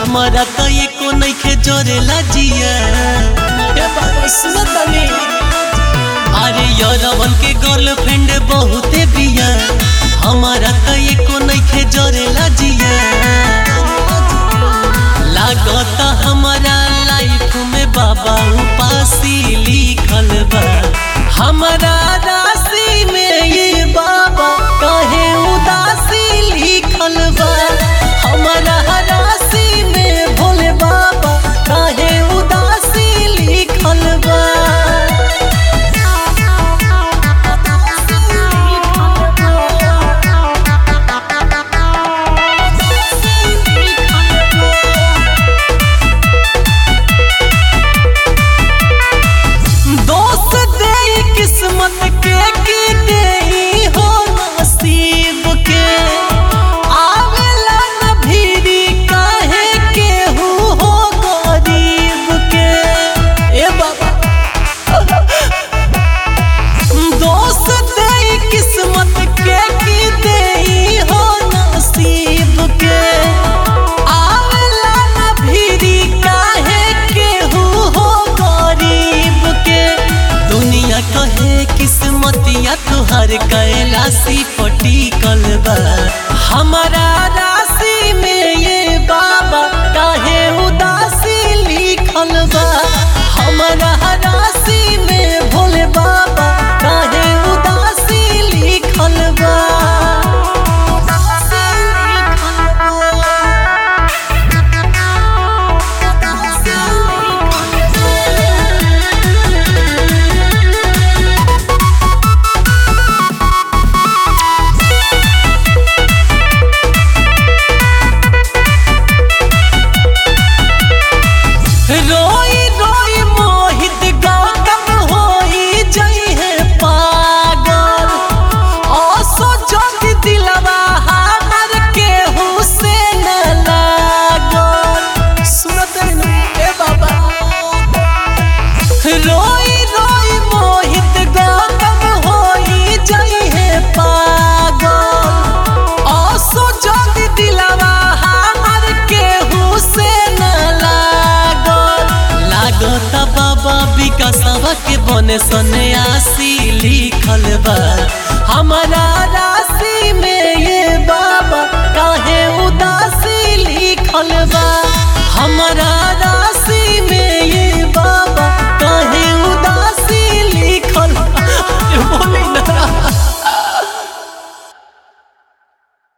हमारा तो एको नइखे जोरेला जिया ए बाबा सुनो तनी अरे यरवन के गर्लफ्रेंड बहुते बिया हमारा तो एको नइखे जोरेला जिया लागत हमारा लाइफ में बाबा उपासी लिखल बा हमारा राशि में ये बाबा कहे उदासी लिखल बा हमारा राशि में भोले बाबा कहे उदासी लिखल बा दोस्त दे किस्मत के की दे हो नसीब के आवेला न भीरी काहे के हु हो गरीब के ए बाबा दोस्त दे किस्मत के की दे हो नसीब के आवेला न भीरी काहे के हु हो गरीब के दुनिया कहे किस्मतिया तुहर कैलासी पटिकल बा हमारा राशि में ये बाबा काहे उदासी लिखल बा हमारा राशि में भोले बाबा काहे उदासी लिखल बा उदासी लिखल बा। रोई रोई मोहित गौतम होई जई है पागल ओसो जग दिलवा हमर के हुसैन लागल सुनत है ए बाबा रोई रोई मोहित गौतम होई जई है पागल ओसो जग दिलवा हमर के हुसैन लागल लागत बाबा विकासवा के बने सन्यासी लिखल बा हमारा